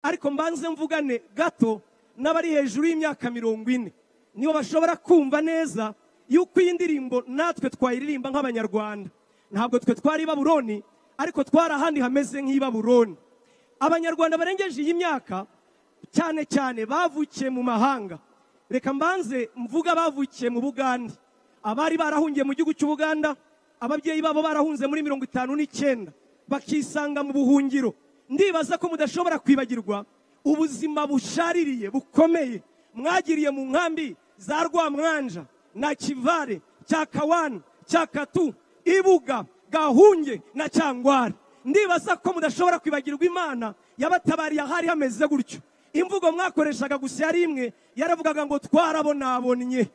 ariko mbanze mvugane gato n'abari hejuru y'imyaka mirongo ine nibo bashobora kumva neza yuko iyi ndirimbo natwe twayiririmba nk'abanyarwanda ntabwo twe twari i baburoni ariko twari ahandi hameze nk'i baburoni abanyarwanda barengeje iyi myaka cyane cyane bavukiye mu mahanga reka mbanze mvuga bavukiye mu bugande abari barahungiye mu gihugu cy'ubuganda ababyeyi babo barahunze muri mirongo itanu n'icyenda bakisanga mu buhungiro ndibaza ko mudashobora kwibagirwa ubuzima bushaririye bukomeye mwagiriye mu nkambi za rwamwanja na kivare cya kawani cya katu ibuga gahunge na cyangwara ndibaza ko mudashobora kwibagirwa imana yabatabariye ahari hameze gutyo imvugo mwakoreshaga gusa yari imwe yaravugaga ngo twarabonabonnye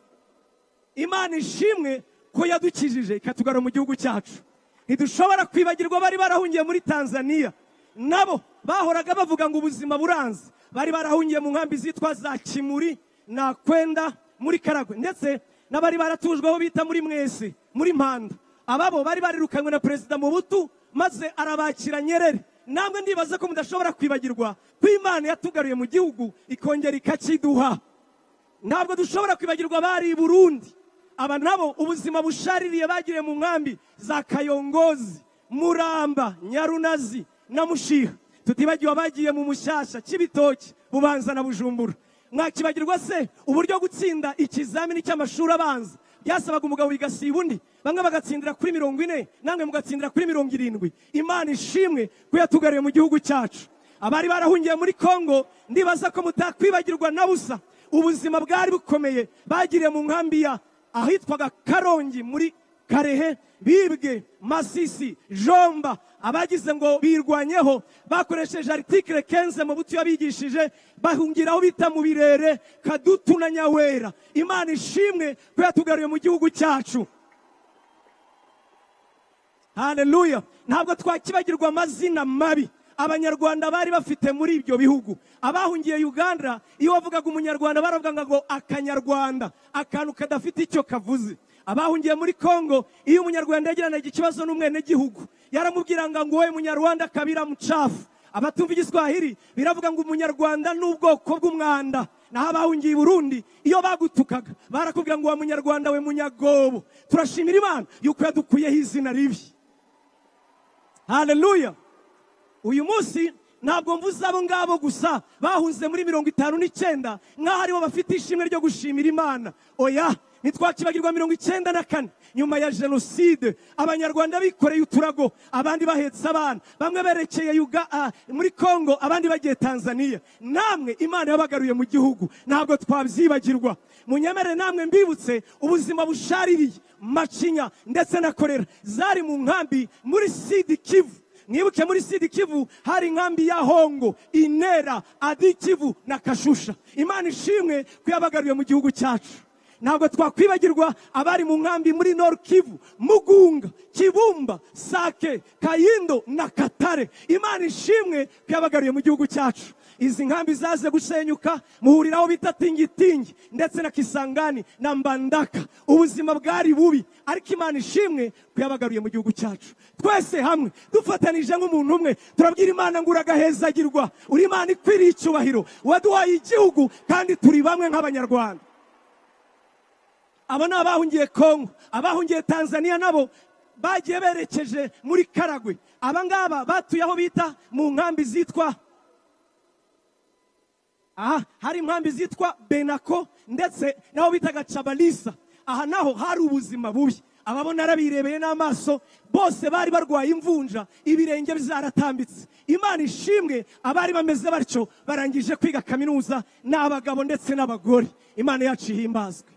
imana ishimwe ko yadukijije ikatugara mu gihugu cyacu ntidushobora kwibagirwa bari barahungiye muri tanzania nabo bahoraga bavuga ngo ubuzima buranze bari barahungiye mu nkambi zitwa za kimuri nakwenda muri karagwe ndetse n'abari baratujwe aho bita muri mwese muri mpanda ababo bari barirukanywe na perezida mubutu maze arabakira nyerere namwe ndibaza ko mudashobora kwibagirwa ko imana yatugaruye mu gihugu ikongera ikakiduha ntabwo dushobora kwibagirwa bari i burundi aba nabo ubuzima bushaririye bagiriye mu nkambi za kayongozi muramba nyarunazi na mushiha tutibagiwe abagiye mu mushyashya cy'ibitoki bubanza na bujumbura mwakibagirwa se uburyo gutsinda ikizamini cy'amashuri abanza byasabaga umugabo bigasiba undi bamwe bagatsindira kuri mirongo ine namwe mugatsindira kuri mirongo irindwi imana ishimwe ko yatugariye mu gihugu cyacu abari barahungiye muri kongo ndibaza ko mutakwibagirwa na busa ubuzima bwari bukomeye bagiriye mu nkambi ya ahitwaga karongi muri karehe bibwe masisi jomba abagize ngo birwanyeho bakoresheje aritikire kenze mu buto yabigishije bahungiraho bita mu birere kadutu na nyawera imana ishimwe ko yatugaruye mu gihugu cyacu haleluya ntabwo twakibagirwa amazina mabi abanyarwanda bari bafite muri ibyo bihugu abahungiye uganda iyo wavugaga umunyarwanda baravuga ngo akanyarwanda akantu kadafite icyo kavuze abahungiye muri kongo iyo umunyarwanda yagiranaga ikibazo n'umwenegihugu yaramubwiranga ngo wowe munyarwanda kabira mucafu abatumva igiswahili biravuga ngo umunyarwanda ni ubwoko bw'umwanda naho abahungiye i burundi iyo bagutukaga barakubwira ngo wa munyarwanda we munyagobo turashimira imana yuko yadukuyeho izina ribi haleluya uyu munsi ntabwo mvuze abo ngabo gusa bahunze muri mirongo itanu n'icyenda nk'aho aribo bafite ishimwe ryo gushimira imana oya ntitwakibagirwa mirongo icyenda na kane nyuma ya jenoside abanyarwanda bikoreye uturago abandi bahetse abana bamwe berekeye muri kongo abandi bagiye tanzania namwe imana yabagaruye mu gihugu ntabwo twabyibagirwa munyemere namwe mbibutse ubuzima bushaririye macinya ndetse na korera zari mu nkambi muri sidi kivu mwibuke muri sidi kivu hari inkambi ya hongo inera adi kivu na kashusha imana ishimwe ko yabagaruye mu gihugu cyacu ntabwo twakwibagirwa abari mu nkambi muri noru kivu mugunga kibumba sake kayindo na katare imana ishimwe ko yabagaruye mu gihugu cyacu izi nkambi zaze gusenyuka muhuriraho bita tingitingi ndetse na kisangani na mbandaka ubuzima bwari bubi ariko imana ishimwe ko yabagaruye mu gihugu cyacu twese hamwe dufatanije nk'umuntu umwe turabwira imana ngo uragahezagirwa uri imana ikwiriye icyubahiro waduhaye igihugu kandi turi bamwe nk'abanyarwanda aba ni abahungiye kongo abahungiye tanzania nabo bagiye berekeje muri karagwe abangaba batuye aho bita mu nkambi zitwa aha hari inkambi zitwa benako ndetse n'aho bitaga cabalisa aha naho hari ubuzima bubi ababona arabirebeye n'amaso bose bari barwaye imvunja ibirenge byaratambitse imana ishimwe abari bameze batyo barangije kwiga kaminuza ni abagabo ndetse n'abagore imana yacu ihimbazwe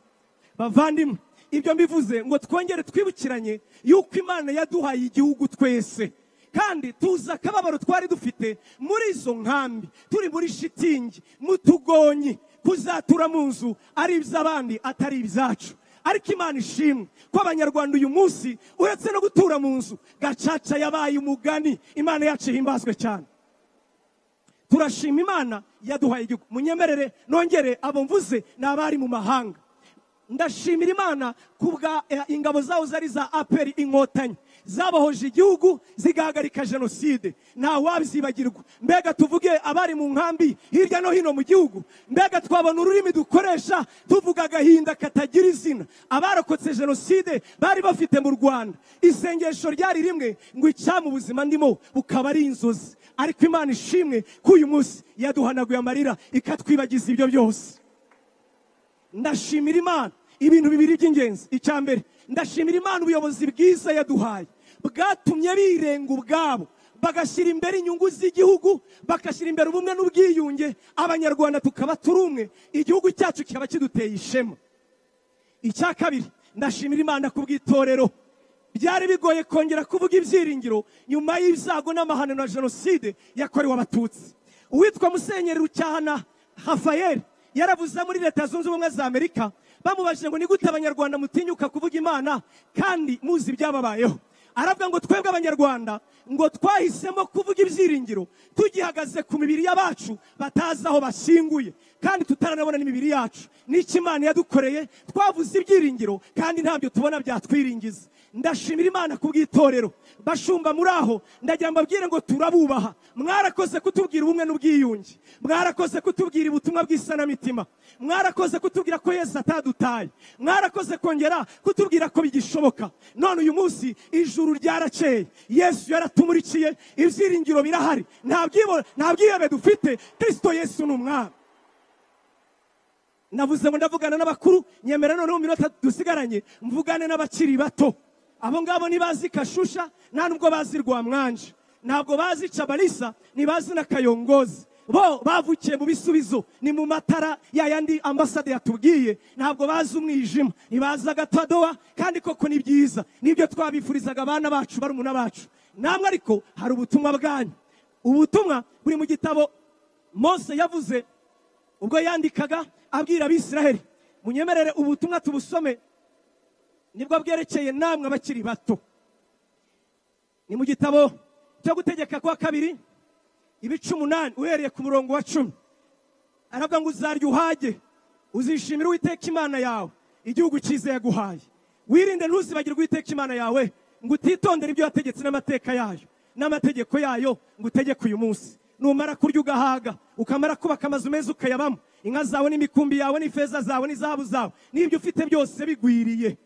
bavandimwe ibyo mbivuze ngo twongere twibukiranye yuko imana yaduhaye igihugu twese kandi tuzi akababaro twari dufite muri izo nkambi turi muri shitingi mu tugonyi kuzatura mu nzu ari iby'abandi atari ibyacu ariko imana ishimwe ko abanyarwanda uyu munsi uretse no gutura mu nzu gacaca yabaye umugani imana yacu ihimbazwe cyane turashima imana yaduhaye igihugu munyemerere nongere abo mvuze ni abari mu mahanga ndashimira imana kubwa eh, ingabo zaho zari za aperi inkotanyi zabohoje igihugu zigahagarika jenoside ntawabizibagirwa mbega tuvuge abari mu nkambi hirya no hino mu gihugu mbega twabona ururimi dukoresha tuvuga agahinda katagira izina abarokotse jenoside bari bafite mu rwanda isengesho ryari rimwe ngo icyama ubuzima ndimo bukaba ari inzozi ariko imana ishimwe ko uyu munsi yaduhanaguye amarira ikatwibagiza ibyo byose ndashimira imana ibintu bibiri by'ingenzi icya mbere ndashimira imana ubuyobozi bwiza yaduhaye bwatumye birenga ubwabo bagashyira imbere inyungu z'igihugu bagashyira imbere ubumwe n'ubwiyunge abanyarwanda tukaba turi umwe igihugu cyacu kikaba kiduteye ishema icya kabiri ndashimira imana ku bw'itorero byari bigoye kongera kuvuga ibyiringiro nyuma y'ibyago n'amahano na jenoside yakorewe abatutsi uwitwa musenyeri rucyahana hafayeli yaravuze muri leta zunze ubumwe za amerika bamubajije ngo ni gute abanyarwanda mutinyuka kuvuga imana kandi muzi ibyababayeho aravuga ngo twebwe abanyarwanda ngo twahisemo kuvuga ibyiringiro tugihagaze ku mibiri y'abacu batazi aho bashyinguye kandi tutaranabona n'imibiri yacu n'icyo imana yadukoreye twavuze ibyiringiro kandi ntabyo tubona byatwiringiza ndashimira imana ku bw'itorero bashumba muri aho ndagira mbabwire ngo turabubaha mwarakoze kutubwira ubumwe n'ubwiyunge mwarakoze kutubwira ubutumwa bw'isanamitima mwarakoze kutubwira ko yesu atadutaye mwarakoze kongera kutubwira ko bigishoboka none uyu munsi ijuru ryarakeye yesu yaratumurikiye ibyiringiro birahari nta byibo- nta bwihebe dufite kirisito yesu ni umwami navuze ngo ndavugana n'abakuru nyemera noneho mu minota dusigaranye mvugane n'abakiri bato abo ngabo ntibazi kashusha nta nubwo bazi rwamwanje ntabwo bazi cabalisa ntibazi na kayongozi bo bavukiye mu bisubizo ni mu matara ya yandi ambasade yatubwiye ntabwo bazi umwijima ntibazi agatadowa kandi koko ni byiza nibyo twabifurizaga abana bacu barumuna bacu namwe ariko hari ubutumwa bwanyu ubutumwa buri mu gitabo mose yavuze ubwo yandikaga abwira abisiraheli munyemerere ubutumwa tubusome nibwo bwerekeye namwe abakiri bato ni mu gitabo cyo gutegeka kwa kabiri ibice umunani uhereye ku murongo wa cumi aravuga ngo uzarya uhage uzishimira uwiteka imana yawe igihugu cyiza yaguhaye wirinde ntuzibagirwe uwiteka imana yawe ngo utitondere ibyo wategetse n'amateka yayo n'amategeko yayo ngo utegeke uyu munsi numara kurya ugahaga ukamara kubaka amazu meza ukayabamo inka zawe n'imikumbi yawe n'ifeza zawe n'izahabu zawe n'ibyo ufite byose bigwiriye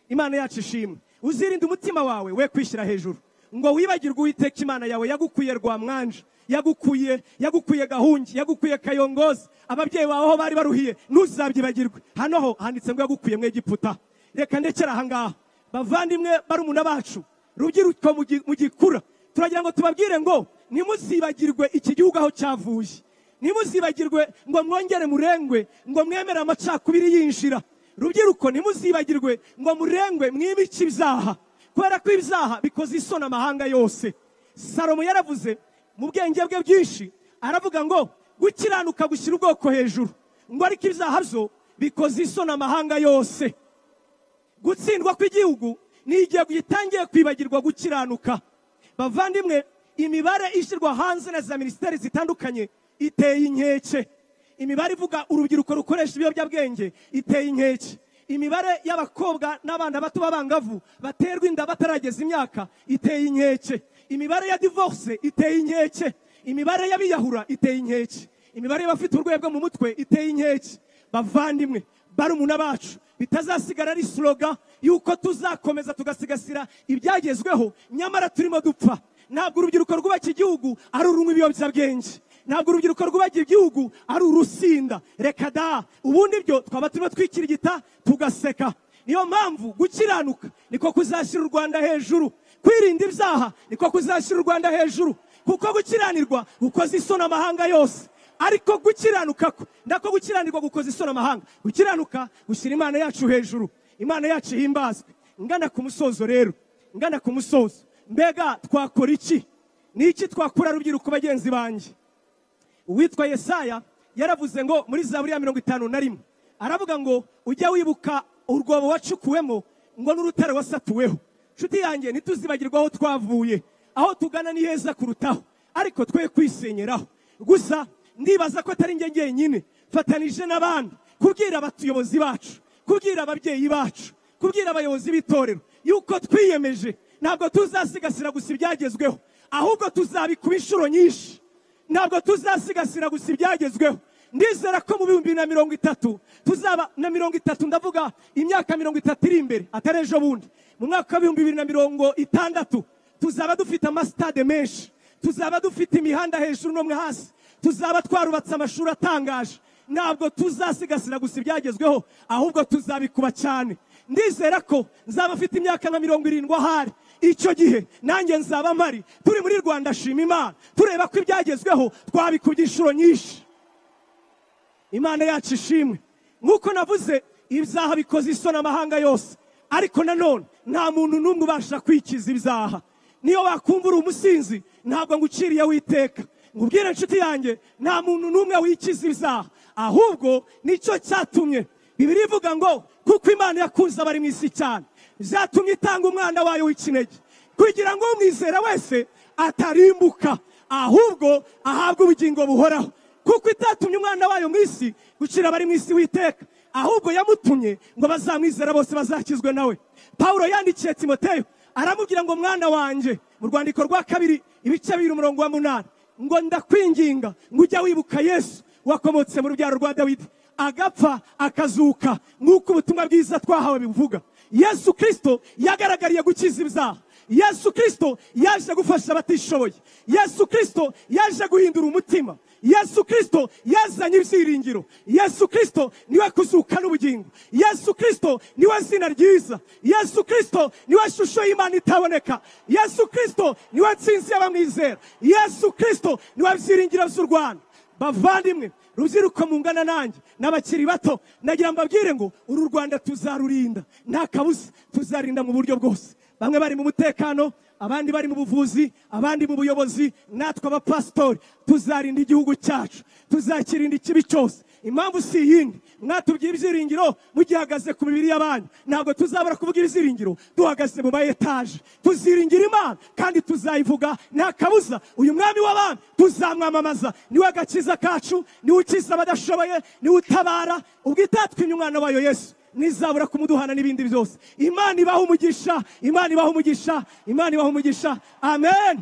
imana yacu ishimwe uzirinde umutima wawe we kwishyira hejuru ngo wibagirwe uwiteka imana yawe yagukuye rwamwanje yagukuye yagukuye gahungi yagukuye kayongozi ababyeyi bawe aho bari baruhiye ntuzabyibagirwe hano ho handitse ngo yagukuye mu egiputa reka ndekera ahangaha bavandimwe barumuna bacu rubyiruko mugi- mugikura turagira ngo tubabwire ngo ntimuzibagirwe iki gihugu aho cyavuye ntimuzibagirwe ngo mwongere murengwe ngo mwemere amacakubiri yinjira rubyiruko ntimuzibagirwe ngo murengwe mwibice ibyaha kubera ko ibyaha bikoze isoni amahanga yose salomo yaravuze mu bwenge bwe bwinshi aravuga ngo gukiranuka gushyira ubwoko hejuru ngo ariko ibyaha byo bikoze isoni amahanga yose gutsindwa kw'igihugu ni igihe gitangiye kwibagirwa gukiranuka bavandimwe imibare ishyirwa hanze na za minisiteri zitandukanye iteye inkeke imibare ivuga urubyiruko rukoresha ibiyobyabwenge iteye inkeke imibare y'abakobwa n'abana bato b'abangavu baterwa inda batarageza imyaka iteye inkeke imibare ya divorce iteye inkeke imibare y'abiyahura iteye inkeke imibare y'abafite uburwayi bwo mu mutwe iteye inkeke bavandimwe barumuna bacu bitazasigara ari sloga y'uko tuzakomeza tugasigasira ibyagezweho nyamara turimo dupfa ntabwo urubyiruko rwubaka igihugu ari urunywa ibiyobyabwenge ntabwo urubyiruko rwubaka igihugu ari urusinda reka da ubundi byo twaba turimo twikirigita tugaseka niyo mpamvu gukiranuka niko kuzashyira u rwanda hejuru kwirinda ibyaha niko kuzashyira u rwanda hejuru kuko gukiranirwa gukoze isoni amahanga yose ariko gukiranuka ko ndako gukiranirwa gukoza isoni amahanga gukiranuka gushyira imana yacu hejuru imana yacu ihimbazwe ngana ku musozo rero ngana ku musozo mbega twakora iki ni iki twakora rubyiruko bagenzi banjye uwitwa yesaya yaravuze ngo muri zaburi ya mirongo itanu na rimwe aravuga ngo ujya wibuka urwobo wacukuwemo ngo n'urutare wasatuweho nshuti yanjye ntituzibagirwe aho twavuye aho tugana ni heza kurutaho ariko twe kwisenyeraho gusa ndibaza ko atari njye njyenyine fatanije n'abandi kubwira abatuyobozi bacu kubwira ababyeyi bacu kubwira abayobozi b'itorero yuko twiyemeje ntabwo tuzasigasira gusa ibyagezweho ahubwo tuzabikuba inshuro nyinshi ntabwo tuzasigasira gusa ibyagezweho ndizera ko mu bihumbi bibiri na mirongo itatu tuzaba na mirongo itatu ndavuga imyaka mirongo itatu iri imbere atari ejo bundi mu mwaka w'ibihumbi bibiri na mirongo itandatu tuzaba dufite amasitade menshi tuzaba dufite imihanda hejuru n'umwe hasi tuzaba twarubatse amashuri atangaje ntabwo tuzasigasira gusa ibyagezweho ahubwo tuzabikuba cyane ndizera ko nzaba mfite imyaka nka mirongo irindwi ahari icyo gihe nanjye nzaba mpari turi muri rwanda shima imana tureba ko ibyagezweho twabikubye inshuro nyinshi imana yacu ishimwe nk'uko navuze ibyaha bikoze isoni amahanga yose ariko nanone nta muntu n'umwe ubasha kwikiza ibyaha niyo wakumva uri umusinzi ntabwo nguciriye witeka nkubwire inshuti yanjye nta muntu n'umwe wikiza ibyaha ahubwo nicyo cyatumye bibiri ivuga ngo kuko imana yakunze abari mu isi cyane byatumye itanga umwana wayo w'ikinege kugira ngo umwizera wese atarimbuka ahubwo ahabwe ubugingo buhoraho kuko itatumye umwana wayo mu isi gucira abari mu isi witeka ahubwo yamutumye ngo bazamwizera bose bazakizwe nawe pawulo yandikiye timoteyo aramubwira ngo mwana wanjye mu rwandiko rwa kabiri ibice bibiri umurongo wa munani ngo ndakwinginga ngo ujya wibuka yesu wakomotse mu rubyaro rwa dawidi agapfa akazuka nk'uko ubutumwa bwiza twahawe bivuga yesu kirisito yagaragariye gukiza ibyaha yesu kirisito yaje gufasha abatishoboye yesu kirisito yaje guhindura umutima yesu kirisito yazanye ibyiringiro yesu kirisito niwe kuzuka n'ubugingo yesu kirisito niwe zina ryiza yesu kirisito niwe shusho y'imana itaboneka yesu kirisito niwe nsinzi y'abamwizera yesu kirisito niwe byiringiro by'u rwanda bavandimwe rubyiruko mungana nanjye n'abakiri bato nagira mbabwire ngo uru rwanda tuzarurinda nta kabuza tuzarinda mu buryo bwose bamwe bari mu mutekano abandi bari mu buvuzi abandi mu buyobozi natwe abapasitori tuzarinda igihugu cyacu tuzakirinda ikibi cyose impamvu si iyindi mwatubwiye ibyiringiro mugihagaze ku mibiri y'abantu ntabwo tuzabura kuvuga ibyiringiro duhagaze mu mayetaje tuziringira imana kandi tuzayivuga nta kabuza uyu mwami w'abami tuzamwamamaza niwe agakiza kacu niwe ukiza abadashoboye niwe utabara ubwo itatwimye umwana wayo yesu n'izabura kumuduhana n'ibindi byose imana ibaha umugisha imana ibaha umugisha imana ibaha umugisha amen